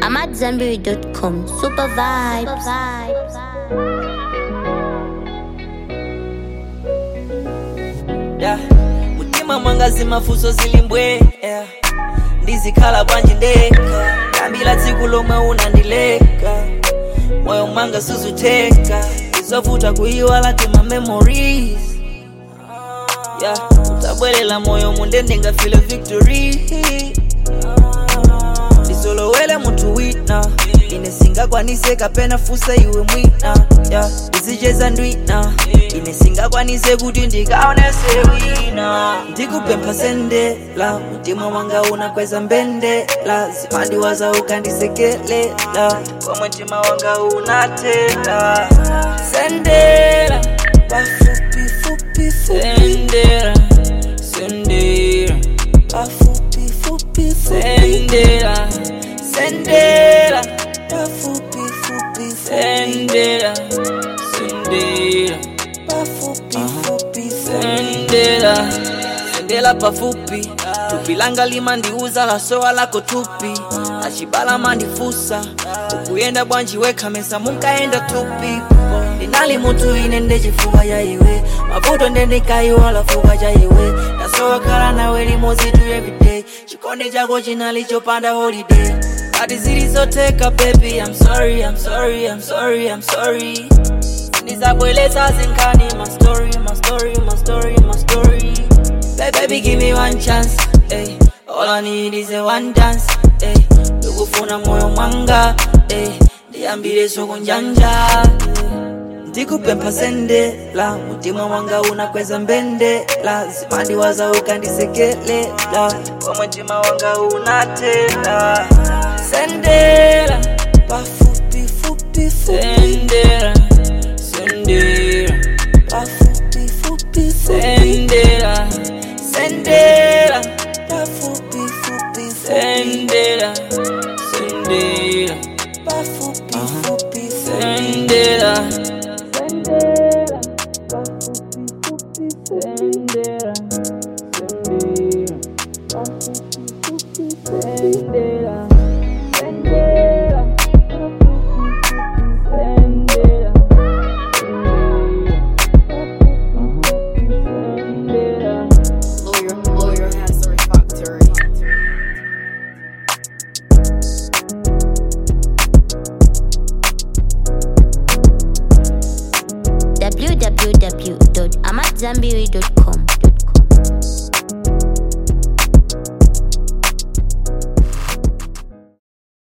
I'm at Zenberry.com. Super vibes. yeah. mutima mwangazi mafuso zilimbwe yeah. ndizikhala bwanji ndekha kambila tsiku lomwe unandileka moyo mwanga suzutheka izovuta kuyiwala tima memories yeah. utabwelela moyo munde ndingafile victory ndisolowele munthu wina ine singakwanise kapena fusa iwe mwina yeah. ndizicheza ndwina ine singakwanise kuti ndikaonese wina ndikupempha sendela mtima wanga unakweza mbendela zipandiwaza ukandisekelela komwe mtima wanga unatela sendela pafupi fupi fupi sendela sendela pafupi fupi sendela sendela pafupi fupi sendela sendela pafupi fupi sendela sendela pafupi tupi langa limandiuza lasowa lako tupi achibala mandifusa ukuyenda bwanji wekhamesa munkaenda tupi ndinali mutu ine ndechifuwa cha iwe mavuto ndendikaiwala fuka cha iwe ndasowakhala nawe limodzi tu everyday chikonde chako chinali chopanda holiday ati zilizotheka baby i'm sorry i'm sorry i'm sorry i'm sorry ndizabweletsa zinkhani my story my story my story my story Ba- baby give me one chance eh. all i need is a one dance eh. ndikufuna moyo mwanga eh. ndiyambire sokunjanja eh. ndikupempha sendela mutima wanga unakweza mbendela zimandiwaza ukandisekelela komwe mtima wanga unatela sendela pafupi fupi fupi sendela sendela pafupi fupi sendela sendela pafupi fupi sendela sendela pafupi fupi sendela sendela pafupi fupi sendela sendela pafupi fupi sendela sendela pafupi fupi sendela Lawyer, lawyer has the factory. www.amatzambiri.com.